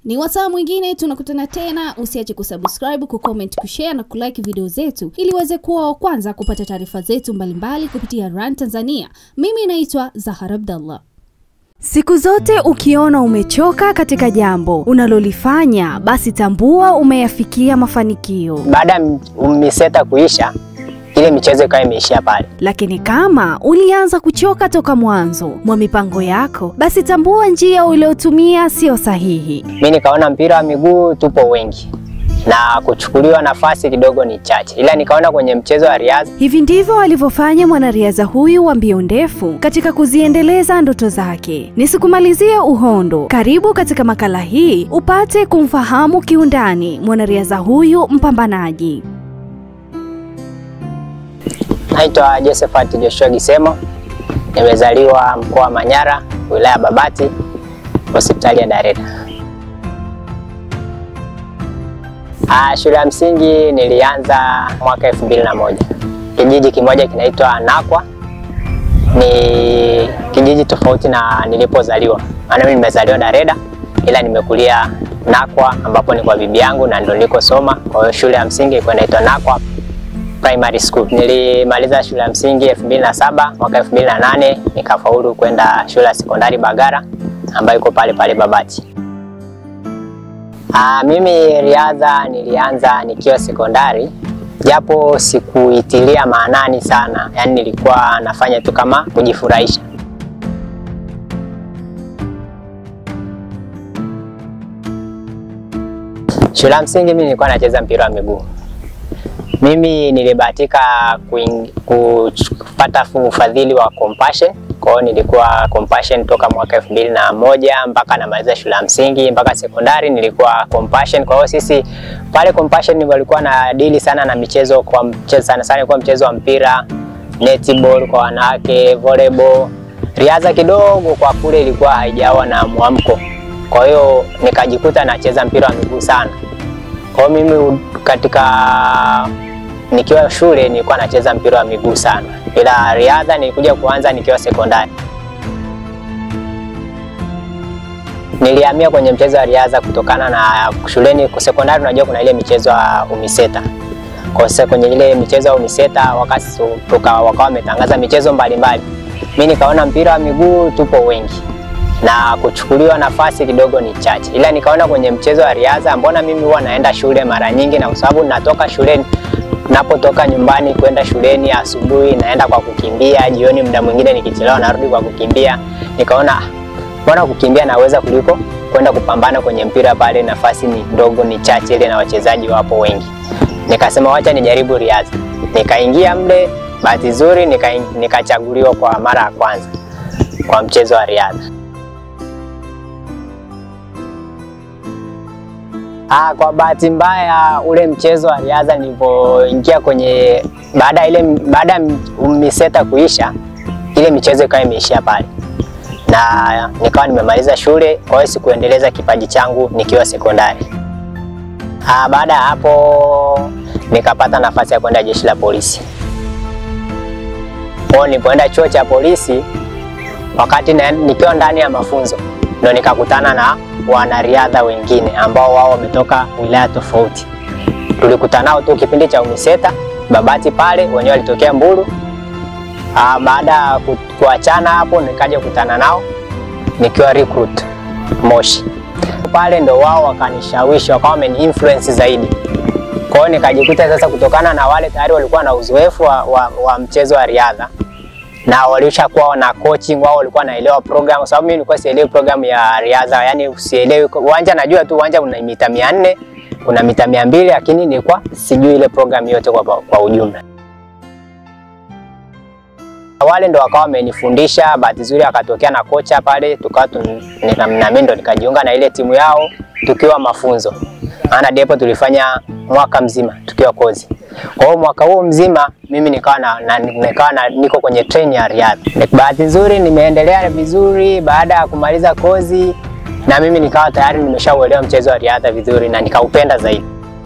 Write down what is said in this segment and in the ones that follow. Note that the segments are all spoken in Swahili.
Ni wasaa mwingine tunakutana tena. Usiache kusubscribe, kucomment, kushare na kulike video zetu ili uweze kuwa wa kwanza kupata taarifa zetu mbalimbali kupitia Run Tanzania. Mimi naitwa Zahara Abdallah. Siku zote ukiona umechoka katika jambo unalolifanya, basi tambua umeyafikia mafanikio. Baada ya miseta kuisha, ile michezo ikawa imeishia pale. Lakini kama ulianza kuchoka toka mwanzo mwa mipango yako, basi tambua njia uliotumia sio sahihi. Mi nikaona mpira wa miguu tupo wengi na kuchukuliwa nafasi kidogo ni chache, ila nikaona kwenye mchezo wa riadha Hivi ndivyo alivyofanya mwanariadha huyu wa mbio ndefu katika kuziendeleza ndoto zake. Nisikumalizie uhondo, karibu katika makala hii upate kumfahamu kiundani mwanariadha huyu mpambanaji. Naitwa Josephat Joshua Gisemo, nimezaliwa mkoa wa Manyara, wilaya ya Babati, hospitali ya Dareda. Ah, shule ya msingi nilianza mwaka elfu mbili na moja kijiji kimoja kinaitwa Nakwa. Ni kijiji tofauti na nilipozaliwa, maana mimi nimezaliwa Dareda, ila nimekulia Nakwa ambapo ni kwa bibi yangu na ndo nilikosoma. Kwa hiyo shule ya msingi ilikuwa inaitwa Nakwa Primary School. Nilimaliza shule ya msingi 2007 mwaka 2008 nikafaulu kwenda shule ya sekondari Bagara ambayo iko pale pale Babati. Aa, mimi riadha nilianza nikiwa sekondari japo sikuitilia maanani sana, yaani nilikuwa nafanya tu kama kujifurahisha. Shule ya msingi mimi nilikuwa nacheza mpira wa miguu. Mimi nilibahatika kuing- kupata ufadhili wa Compassion. Kwa hiyo nilikuwa Compassion toka mwaka elfu mbili na moja mpaka namaliza shule ya msingi mpaka sekondari nilikuwa Compassion. Kwa hiyo sisi pale Compassion walikuwa na dili sana na michezo kwa mchezo, sana sana ilikuwa mchezo wa mpira, netball kwa wanawake, volleyball. Riadha kidogo kwa kule ilikuwa haijawa na mwamko. Kwa hiyo nikajikuta nacheza mpira wa miguu sana. Kwa hiyo mimi katika nikiwa shule nilikuwa nacheza mpira wa miguu sana, ila riadha nilikuja kuanza nikiwa sekondari. Nilihamia kwenye mchezo wa riadha kutokana na shuleni sekondari, unajua kuna ile michezo ya UMISETA. Kwa hiyo kwenye ile michezo ya UMISETA wakati wakawa wametangaza michezo mbalimbali, mimi nikaona mpira wa miguu tupo wengi na kuchukuliwa nafasi kidogo ni chache, ila nikaona kwenye mchezo wa riadha, mbona mimi huwa naenda shule mara nyingi, na kwa sababu natoka shuleni napotoka nyumbani kwenda shuleni asubuhi naenda kwa kukimbia, jioni muda mwingine nikichelewa narudi kwa kukimbia. Nikaona mbona kukimbia naweza kuliko kwenda kupambana kwenye mpira pale, nafasi ni ndogo, ni chache ile na wachezaji wapo wengi. Nikasema wacha nijaribu riadha, nikaingia mle. Bahati nzuri nikachaguliwa nika kwa mara ya kwanza kwa mchezo wa riadha. Ah, kwa bahati mbaya ule mchezo wa riadha nilipoingia kwenye baada ile baada ya miseta kuisha, ile michezo ikawa imeishia pale na nikawa nimemaliza shule, kwa hiyo sikuendeleza kipaji changu nikiwa sekondari. Ah, baada ya hapo nikapata nafasi ya kwenda jeshi la polisi. Kwa nilipoenda chuo cha polisi, wakati na, nikiwa ndani ya mafunzo ndo nikakutana na wanariadha wengine ambao wao wametoka wilaya tofauti. Tulikutana nao tu kipindi cha UMISETA Babati pale, wenyewe walitokea Mbulu. Aa, baada ya kuachana hapo nikaja kukutana nao nikiwa recruit Moshi. Pale ndo wao wakanishawishi, wakawa wameni influence zaidi. Kwa hiyo nikajikuta sasa, kutokana na wale tayari walikuwa na uzoefu wa, wa, wa mchezo wa riadha na walishakuwa na coaching wao, walikuwa naelewa program, kwa sababu mimi nilikuwa sielewi program ya riadha, yani sielewi uwanja. Najua tu uwanja una mita 400 kuna mita 200 lakini nilikuwa sijui ile program yote kwa, kwa ujumla. Wale ndo wakawa wamenifundisha. Bahati nzuri akatokea na kocha pale, tukawa na mimi ndo nikajiunga na ile timu yao tukiwa mafunzo, maana depo tulifanya mwaka mzima tukiwa kozi. Kwa hiyo mwaka huo mzima mimi nikawa na, na, nikawa na, niko kwenye train ya riadha. Bahati nzuri nimeendelea vizuri baada ya kumaliza kozi, na mimi nikawa tayari nimeshauelewa mchezo wa riadha vizuri na nikaupenda zaidi.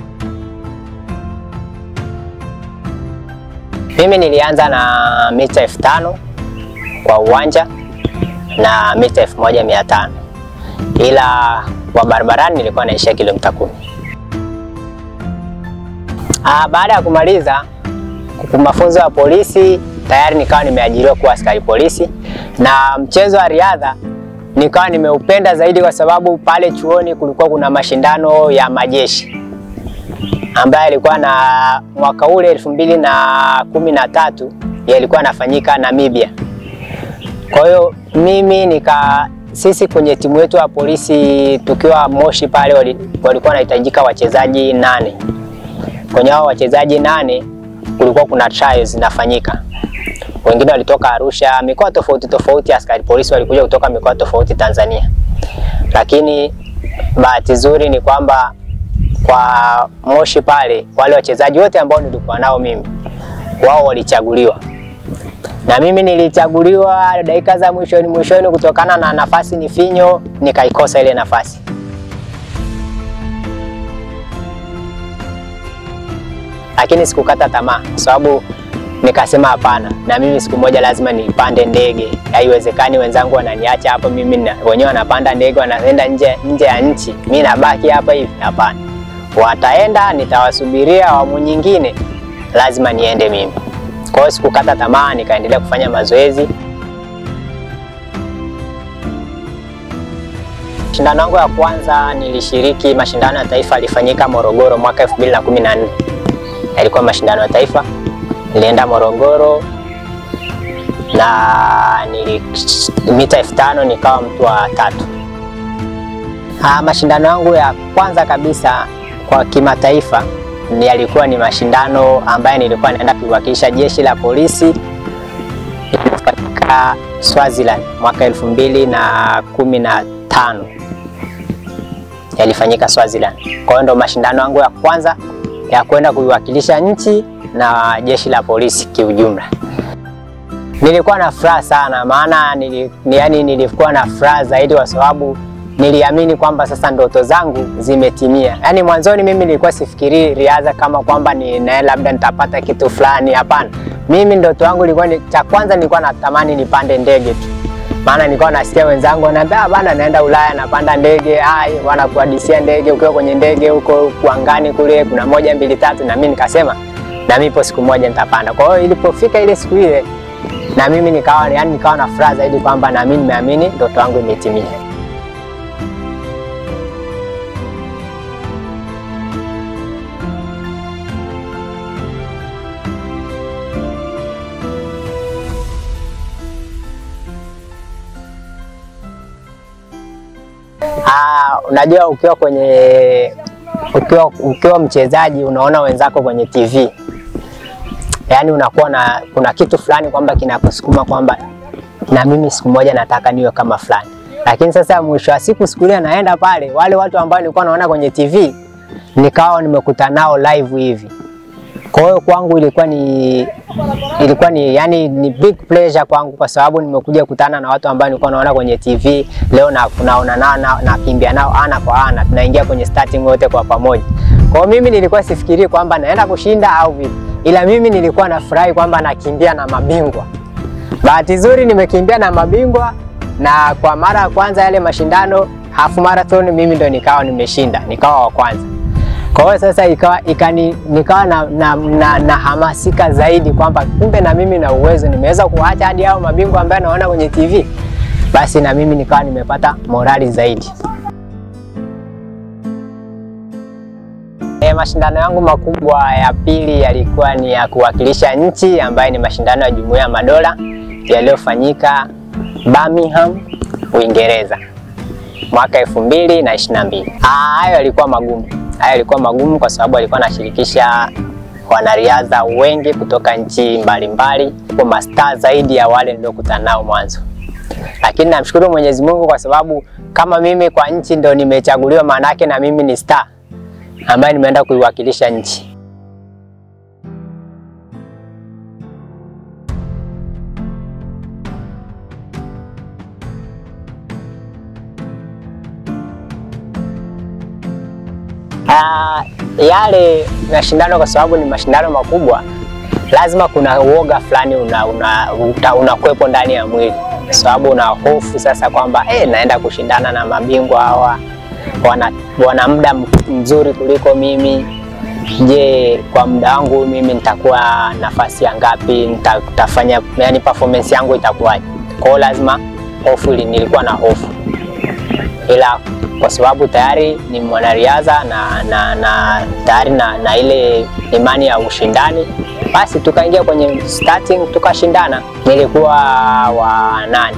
Mimi nilianza na mita elfu tano kwa uwanja na mita elfu moja mia tano ila wa barabarani nilikuwa naishia kilomita kumi. Ah, baada ya kumaliza mafunzo ya polisi tayari nikawa nimeajiriwa kuwa askari polisi, na mchezo wa riadha nikawa nimeupenda zaidi kwa sababu pale chuoni kulikuwa kuna mashindano ya majeshi ambayo yalikuwa na mwaka ule elfu mbili na kumi na tatu yalikuwa yanafanyika Namibia. Kwa hiyo mimi nika sisi kwenye timu yetu ya polisi tukiwa Moshi pale wali- walikuwa wanahitajika wachezaji nane. Kwenye hao wachezaji nane kulikuwa kuna trials zinafanyika. Wengine walitoka Arusha, mikoa tofauti tofauti, askari polisi walikuja kutoka mikoa tofauti Tanzania. Lakini bahati nzuri ni kwamba kwa Moshi pale wale wachezaji wote ambao nilikuwa nao mimi wao walichaguliwa na mimi nilichaguliwa dakika za mwishoni mwishoni, kutokana na nafasi ni finyo, nikaikosa ile nafasi. Lakini sikukata tamaa, kwa sababu nikasema hapana, na mimi siku moja lazima nipande ndege. Haiwezekani wenzangu wananiacha hapa, mimi na, wenyewe wanapanda ndege wanaenda nje, nje ya nchi, mi nabaki hapa hivi. Hapana, wataenda, nitawasubiria awamu nyingine, lazima niende mimi. Kwa hiyo sikukata tamaa, nikaendelea kufanya mazoezi. Mashindano yangu ya kwanza nilishiriki mashindano ya taifa yalifanyika Morogoro mwaka 2014. Yalikuwa mashindano ya taifa, nilienda Morogoro na nili mita elfu tano nikawa mtu wa tatu. Ah, mashindano yangu ya kwanza kabisa kwa kimataifa ni yalikuwa ni mashindano ambayo nilikuwa naenda kuwakilisha jeshi la polisi iliyofanyika Swaziland mwaka elfu mbili na kumi na tano yalifanyika Swaziland. Kwa hiyo ndo mashindano yangu ya kwanza ya kwenda kuiwakilisha nchi na jeshi la polisi kiujumla. Nilikuwa na furaha sana, maana nili, ni- yani nilikuwa na furaha zaidi kwa sababu niliamini kwamba sasa ndoto zangu zimetimia. Yaani mwanzoni mimi nilikuwa sifikirii riadha kama kwamba ni na labda nitapata kitu fulani, hapana. Mimi ndoto yangu ilikuwa ni cha kwanza nilikuwa natamani nipande ndege tu. Maana nilikuwa nasikia wenzangu wanaambia "Ah, bana naenda Ulaya napanda ndege, ai wanakuhadisia ndege ukiwa kwenye ndege huko kuangani kule kuna moja mbili tatu na mimi nikasema na mimi ipo siku moja nitapanda. Kwa hiyo ilipofika ile siku ile na mimi nikawa yani nikawa na furaha zaidi kwamba na mimi nimeamini ndoto yangu imetimia. Ah, unajua ukiwa kwenye ukiwa, ukiwa mchezaji unaona wenzako kwenye TV, yaani unakuwa na kuna kitu fulani kwamba kinakusukuma kwamba na mimi siku moja nataka niwe kama fulani. Lakini sasa mwisho wa siku, siku ile naenda pale, wale watu ambao nilikuwa naona kwenye TV nikawa nimekuta nao live hivi. Kwa hiyo kwangu ilikuwa ni ilikuwa ni yani ni big pleasure kwangu kwa sababu nimekuja kutana na watu ambao nilikuwa naona kwenye TV leo na naona nao na, nakimbia nao ana kwa ana, tunaingia kwenye starting wote kwa pamoja. Kwa hiyo mimi nilikuwa sifikiri kwamba naenda kushinda au vipi, ila mimi nilikuwa nafurahi kwamba nakimbia na mabingwa. Bahati nzuri nimekimbia na mabingwa, na kwa mara ya kwanza yale mashindano half marathon mimi ndo nikawa nimeshinda, nikawa wa kwanza. Kwa hiyo sasa ikawa, ikani, nikawa na, na, na, na hamasika zaidi kwamba kumbe na mimi na uwezo nimeweza kuacha hadi hao mabingwa ambayo naona kwenye TV, basi na mimi nikawa nimepata morali zaidi. E, mashindano yangu makubwa ya pili yalikuwa ni ya kuwakilisha nchi ambayo ni mashindano ya Jumuiya ya Madola yaliyofanyika Birmingham, Uingereza mwaka elfu mbili na ishirini na mbili. Hayo yalikuwa magumu, hayo yalikuwa magumu kwa sababu alikuwa anashirikisha wanariadha wengi kutoka nchi mbalimbali, kwa mastaa zaidi ya wale niliokutana nao mwanzo. Lakini namshukuru Mwenyezi Mungu kwa sababu kama mimi kwa nchi ndo nimechaguliwa, maanake na mimi ni star ambaye nimeenda kuiwakilisha nchi. Ah, yale mashindano kwa sababu ni mashindano makubwa, lazima kuna uoga fulani unakuwepo una, una, una ndani ya mwili, kwa sababu una hofu sasa kwamba eh, naenda kushindana na mabingwa hawa wana, wana muda mzuri kuliko mimi. Je, kwa muda wangu mimi nitakuwa nafasi ya ngapi? Nitafanya yani performance yangu itakuwaje? Kwa hiyo lazima hofu, nilikuwa na hofu, ila kwa sababu tayari ni mwanariadha na, na, na tayari na, na ile imani ya ushindani, basi tukaingia kwenye starting tukashindana. Nilikuwa wa nane.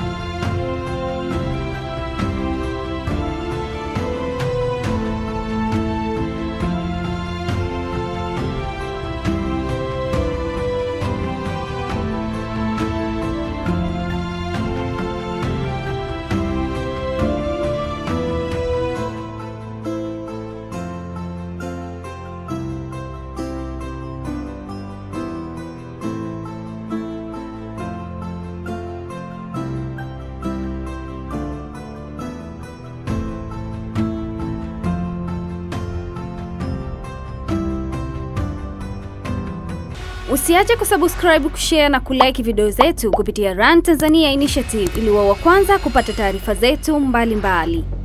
Usiache kusubscribe, kushare na kulike video zetu kupitia Run Tanzania Initiative ili wa kwanza kupata taarifa zetu mbalimbali mbali.